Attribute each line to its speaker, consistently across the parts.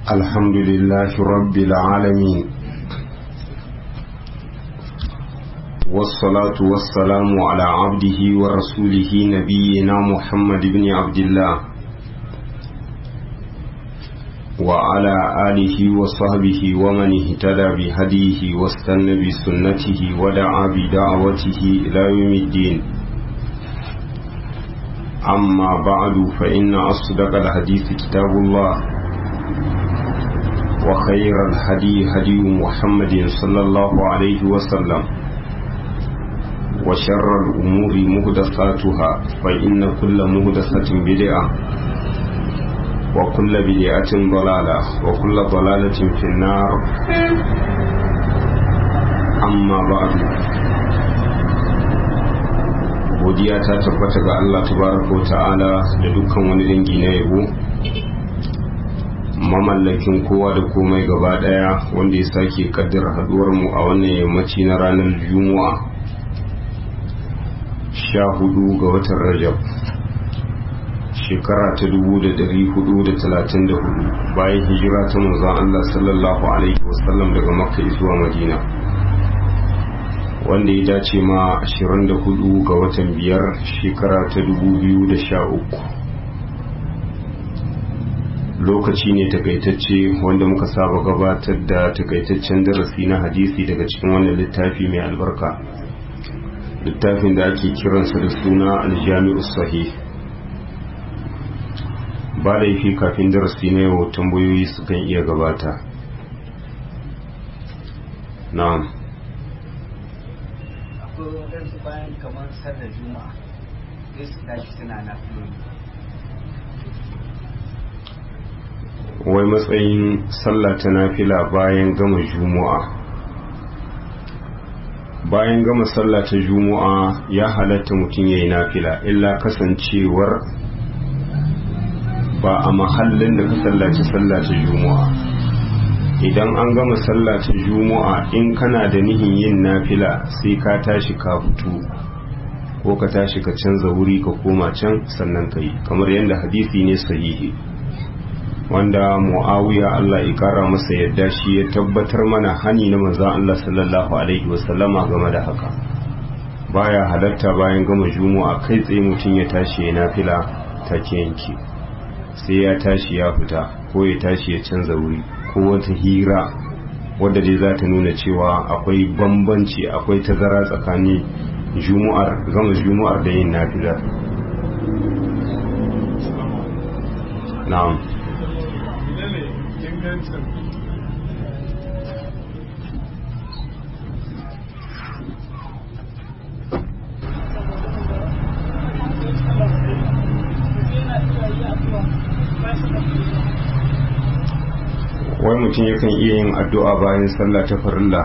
Speaker 1: الحمد لله رب العالمين والصلاة والسلام على عبده ورسوله نبينا محمد بن عبد الله وعلى آله وصحبه ومن اهتدى بهديه واستنى بسنته ودعا بدعوته إلى يوم الدين أما بعد فإن أصدق الحديث كتاب الله وخير الهدي هدي محمد صلى الله عليه وسلم وشر الأمور مهدساتها فإن كل مهدسة بدعة وكل بدعة ضلالة وكل ضلالة في النار أما بعد godiya ta tabbata ga Allah tabaraka wa ta'ala da dukkan wani dangi na yabo mamallakin kowa da komai gaba daya wanda ya sake kaddara haduwar mu a wannan yammaci na ranar juma'a sha hudu ga watan rajab shekara ta dubu da dari hudu da talatin da hudu bayan hijira ta manzon Allah sallallahu alaihi wasallam daga makka zuwa madina wanda ya dace ma 24 ga watan biyar shekara ta 2013 lokaci ne takaitacce wanda muka saba gabatar da takaitaccen darasi na hadisi daga cikin wannan littafi mai albarka littafin da ake kiransa da suna aljami'u sahih ba laifi kafin darasi na yau tambayoyi sukan iya gabata na'am
Speaker 2: akwai waɗansu bayan kamar sallar juma'a sai su tashi suna na
Speaker 1: wai matsayin sallah ta nafila bayan gama juma'a bayan gama sallah ta juma'a ya halatta mutum ya yi nafila illa kasancewar ba a mahallin da ka sallaci sallah ta juma'a idan an gama sallah ta juma'a in kana da nihin yin nafila sai ka tashi ka fito ko ka tashi ka canza wuri ka koma can sannan ka yi kamar yadda hadisi ne sahihi wanda muawiya Allah ya kara masa yadda shi ya tabbatar mana hani na manzon Allah sallallahu alaihi wasallama game da haka baya halatta bayan gama juma'a kai tsaye mutum ya tashi ya nafila take yanki sai ya tashi ya fita ko ya tashi ya canza wuri ko wata hira wadda dai za ta nuna cewa akwai bambanci akwai tazara tsakanin juma'ar gama juma'ar da yin nafila na'am wai mutum yakan iya yin addu'a bayan sallah ta farilla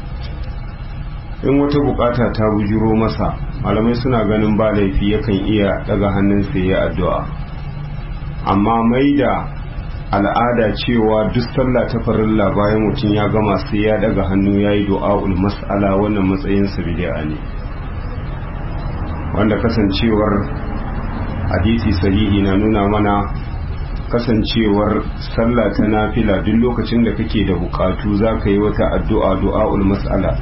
Speaker 1: in wata bukata ta bujiro masa malamai suna ganin ba laifi yakan iya daga hannunsa ya addu'a amma mai da al'ada cewa duk sallah ta farilla bayan mutum ya gama sai ya daga hannu ya yi du'a'ul mas'ala wannan matsayinsa bid'a ne wanda kasancewar hadisi sahihi na nuna mana kasancewar sallah ta nafila duk lokacin da kake da bukatu za ka yi wata addu'a du'a'ul mas'ala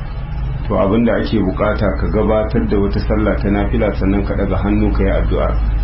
Speaker 1: to abinda ake bukata ka gabatar da wata sallah ta nafila sannan ka daga hannu ka yi addu'a